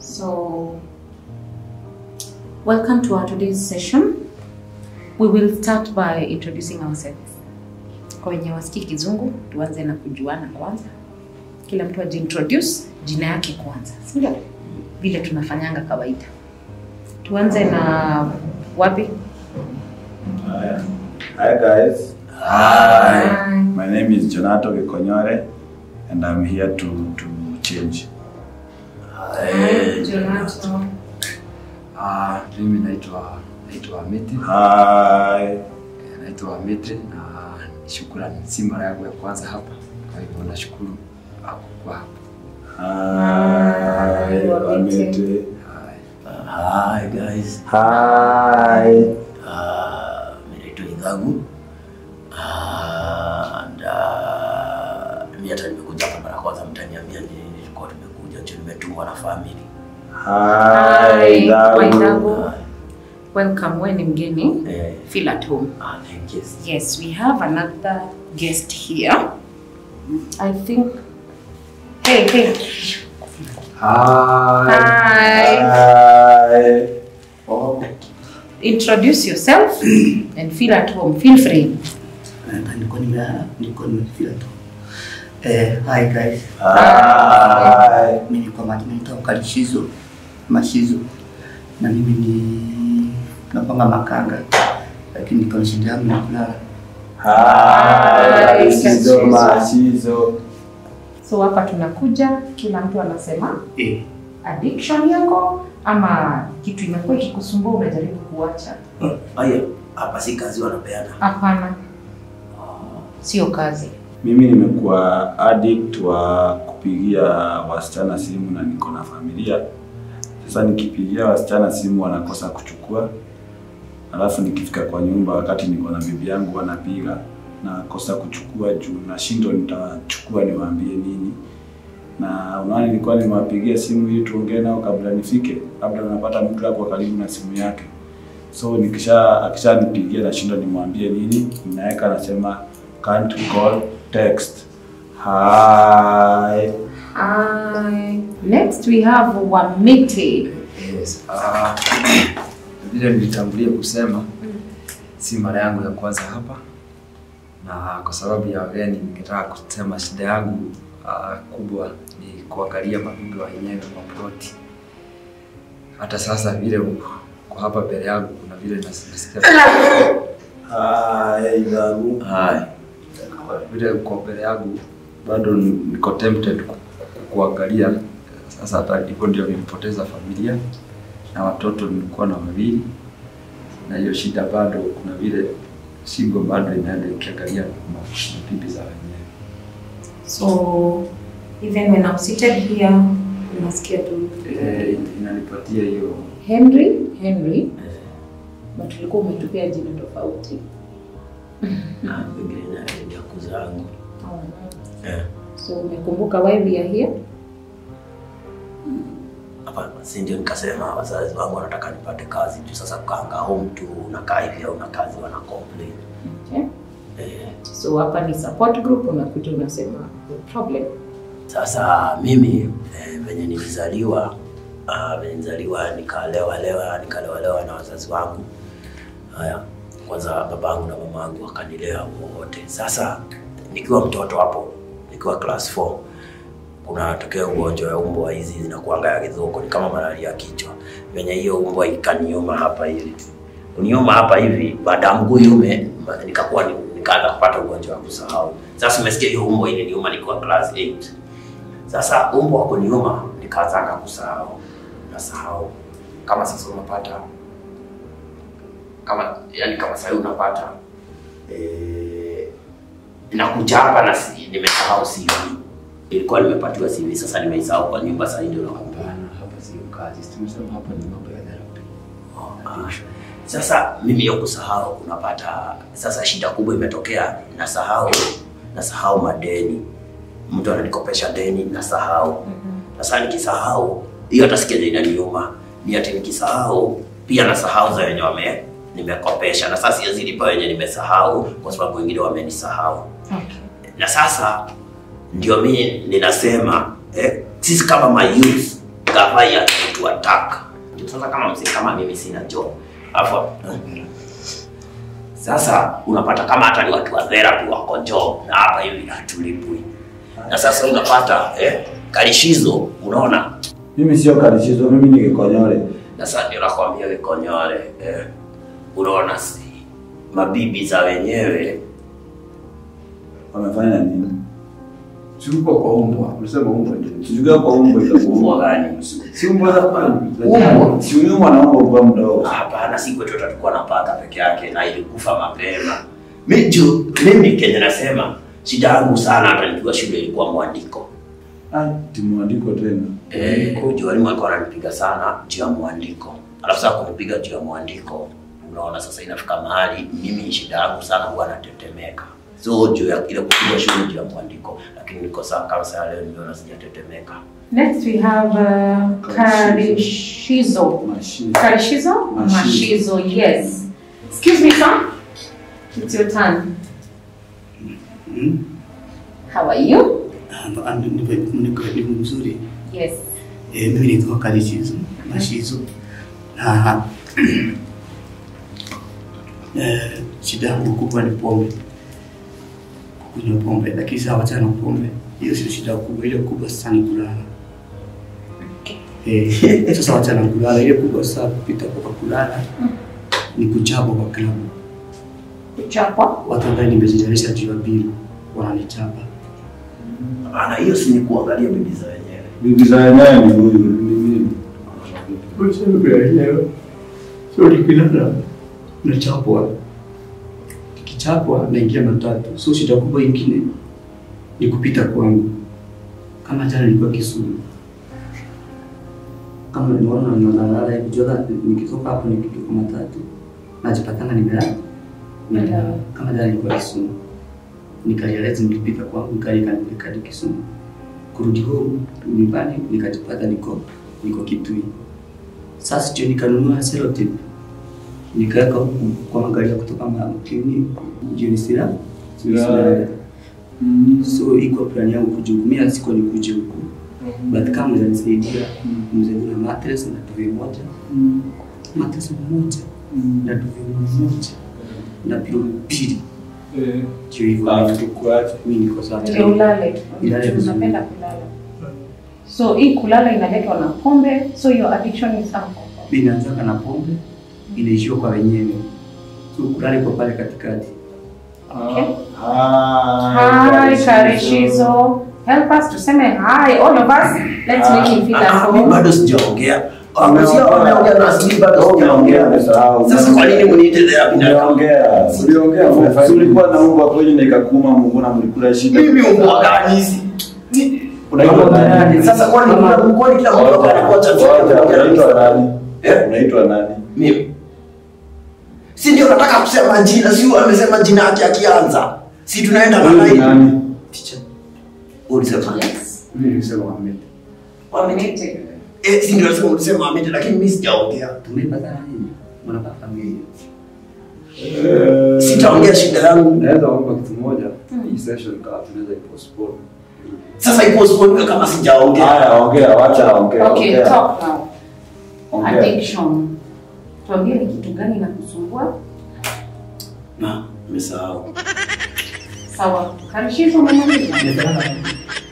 So, welcome to our today's session. We will start by introducing ourselves. Kwa wenye wasikii kizungu, tuanze na kujuana kwanza. Kila mtu ajiintroduce jina yake kwanza, si ndio? Vile tunafanyanga kawaida. Tuanze na wapi? Hi. Hi guys. Hi. My name is Jonato Gikonyore and I'm here to to change. Hi, Jonato. Ah, mimi naitwa naitwa Amiti. Hi. Eh, Naitwa Amiti na shukrani, si mara yangu ya kwanza hapa, kwa hivyo nashukuru ah, kwa hapa. Hi. Hi, Wamete. Wamete. Hai. Hi guys. Hi. Uh, mimi naitwa Idhagu. Uh, and uh, mimi hata nimekuja hapa mara ya kwanza mtaniambia ni nini nilikuwa tumekuja juu nimetumwa na family. Hi. Hi, Dagu. Waidagu. Welcome, wewe ni mgeni. Eh, Feel at home. ah, thank you. Yes, we have another guest here. I think. Hey, hey. Hai. Hi. Hi. Oh, Introduce yourself and feel at home. Feel free. na nilikuwa nimelala, nilikuwa nimefeel tu. Eh, hi guys. Hi. Mimi kwa majina naitwa Mkalishizo Mashizo. Na mimi ni napanga makanga. Lakini niko na shida yangu ya kulala. Hi. Hi. Sizo Mashizo. So hapa tunakuja, kila mtu anasema Eh, addiction yako ama kitu imekuwa ikikusumbua unajaribu kuacha. haya hapa si kazi wanapeana. Hapana, sio kazi. Mimi nimekuwa addict wa kupigia wasichana simu na niko na familia. Sasa nikipigia wasichana simu wanakosa kuchukua, alafu nikifika kwa nyumba wakati niko na bibi yangu wanapiga nakosa kuchukua juu nashindwa nitachukua niwaambie nini. Na unaona, nilikuwa nimewapigia simu ili tuongee nao kabla nifike, labda unapata mtu ako karibu na simu yake, so nikisha akishanipigia nashindwa nimwambie nini, ninaweka nasema can't call text. Hi. Hi. Next we have Wamete. Yes. Ah, vile nilitangulia kusema si mara yangu ya kwanza hapa, na kwa sababu ya wageni ningetaka kusema shida yangu ah, kubwa ni kuangalia mabibi wa wenyewe wa ploti. Hata sasa vile kwa hapa mbele yangu kuna vile nas- nasikia Hi, Dharu. Hai. kwa vile uko mbele yangu bado niko tempted ku- ku- kuangalia. Sasa hata hivyo ndio nilipoteza familia na watoto nilikuwa na wawili, na hiyo shida bado, kuna vile shingo bado inaenda ikiangalia ma- mabibi za wenyewe. So even when I'm seated here, unasikia tu Eh, inanipatia hiyo Henry, Henry. But ulikuwa umetupia jina tofauti. Na pengine na ndio kuzangu. Eh. So umekumbuka why we are here? Hapa si ndio nikasema wazazi wangu wanataka nipate kazi juu sasa kukaanga home tu unakaa hivi au una kazi wana complain. Okay. Eh, So hapa ni support group, unakuja unasema the problem. sasa mimi eh, venye nilizaliwa uh, venye nilizaliwa nikalewa lewa nikalewa lewa na wazazi wangu. Haya, kwanza babangu na mamangu wakanilea wote. Sasa nikiwa mtoto hapo, nikiwa class 4 kunatokea ugonjwa ya umbwa hizi zinakuanga ya kidhuko, ni kama malaria ya kichwa. Venye hiyo umbwa ikaniuma hapa hivi, uniuma hapa hivi, baada ya mguu yume ma- nikakuwa ni- nikaanza kupata ugonjwa wa kusahau. Sasa umesikia hiyo umbwa iliniuma nikiwa class 8. Sasa umbwa wa kuniuma nikaanza kusahau, nasahau kama sasa unapata kama yani kama sasa unapata eh, nakuja hapa na si, nimesahau CV. Ilikuwa nimepatiwa CV, sasa nimeisahau kwa nyumba, sasa ndio nakumbuka. hapana, hapa sio kazi. Tumesema hapa ni mambo ya therapy. Ah, Sasa mimi hiyo kusahau unapata, sasa shida kubwa imetokea, nasahau nasahau madeni, mtu ananikopesha deni, nasahau. Sasa nikisahau hiyo, hata sikia inaniuma, ni ati nikisahau pia nasahau za wenye wame nimekopesha, na sasa siwezi lipa wenye nimesahau kwa sababu wengine wamenisahau. Okay. Na sasa ndio mimi ninasema eh, sisi kama mayouth gavai ataitwa taka. Sasa kama mzee kama mimi sina job. Alafu sasa unapata kama hata ni watu wa therapy wako job na hapa hivi hatulipwi. Na sasa unapata eh, kalishizo unaona Mimi sio kalishizo, mimi ni Gikonyole. na sasa ndio nakwambia Gikonyole eh, unaona si mabibi za wenyewe Wamefanya nini? Sikuko kwa umbwa. Unasema umbwa ndio. Sijui kwa umbo mbwa itakuwa. gani? Si umbwa za kwani? Umbwa. Si unyuma naomba kwa mdogo. Hapana, si kwetu tutakuwa na paka peke yake na ilikufa mapema. Mimi juu- mimi Kenya nasema shida yangu sana, hata nikiwa shule ilikuwa mwandiko. Ah, timwandiko tena. Eh, juu walimu walikuwa wananipiga sana juu ya mwandiko. Alafu sasa kunipiga juu ya mwandiko, unaona sasa inafika mahali mimi shida yangu sana huwa natetemeka. So juu ya ile kupiga shule juu ya mwandiko, lakini niko sawa kama sasa leo nimeona sijatetemeka. Next we have uh, Karishizo. Mashine. Karishizo? Mashizo. Mashizo, yes. Excuse me, sir. It's your turn. Mm. How are you? Ah, ah, niko- niko niko mzuri. Yes. Eh, mimi nitoka Kalishizo, Mashizo. Na eh, shida yangu kubwa ni pombe. Kunywa pombe, lakini sasa wachana na pombe. Hiyo sio shida kubwa, ile kubwa sasa ni kulala. Eh, sasa wachana na kulala, ile kubwa sasa kupita kwa kulala ni kuchapwa kwa klabu. Kuchapwa. Watu ambao nimejitayarisha juu ya bili wananichapa. Hapana, hiyo si ni kuangalia bibi za wenyewe. Bibi za wenyewe ni huyu. ni mimi. So nikilala nachapwa, nikichapwa naingia matatu. So shida kubwa ingine ni kupita kwangu. Kama jana nilikuwa Kisumu, kama nimeona nalala hivi jana, nikitoka hapo nikitoka matatu najipatana nimelala nimelala. Kama jana nilikuwa Kisumu, nikarealize nikipita kwangu gari kanipeleka hadi Kisumu. Kurudi home nyumbani nikajipata niko niko Kitui. Sasa ndio nikanunua selotip nikaweka huku kwa magari ya kutoka makini jioni sila Sila. Mm. so iko plan yangu kuja huku. Mimi siko nikuje huku but kama mzee nisaidia mzee kuna mattress na duve moja Mm. mattress moja Mm. na duve moja na pilo mbili Eh. ndio hivyo Ah, tukuache. mimi niko sawa Ndio ulale. Ulale vizuri. Unapenda kulala. So hii kulala inaletwa na pombe, so your addiction is alcohol. inaanzaka na pombe inaishiwa kwa wenyewe so kulala kwa pale katikati Okay. Hi, Hi, Karishizo. Help us tuseme hi, all of us. Let's make him feel at Ah, mimi home. bado sijaongea. Ah, Umeongea. sio wameongea na asili bado Wewe umeongea, sijaongea. umesahau. Sasa kwa nini mniite therapy na Uliongea. Uliongea. Si ulikuwa na umbwa kwenye na ikakuma Mungu na mlikula shida. mimi umbwa gani hizi? Ni- Unaitwa nani? Sasa kwani kila kwani kila mtu Ngoja, anakuwa ngoja, Unaitwa nani? Eh? Unaitwa nani? Mimi. Si ndio nataka kusema jina, si huyu amesema jina yake akianza. Si tunaenda na Huyu ni line. nani? Teacher. Ulisema. Yes. Mimi nilisema Ahmed. Dominated. Eh, si ndio nasema ulisema Ahmed lakini mimi sijaongea. tumepatana nini mnapata familia Eh, Sitaongea shida yangu. Naweza omba kitu moja. Hii session kama tunaweza ipostpone. Sasa ipo spoil kama sijaongea. Haya, ongea, wacha aongee. Okay, ongea. talk now. Ongea. Addiction. Tuambie ni kitu gani inakusumbua? Na, nimesahau. Sawa. Karishizo umemaliza? Nimelala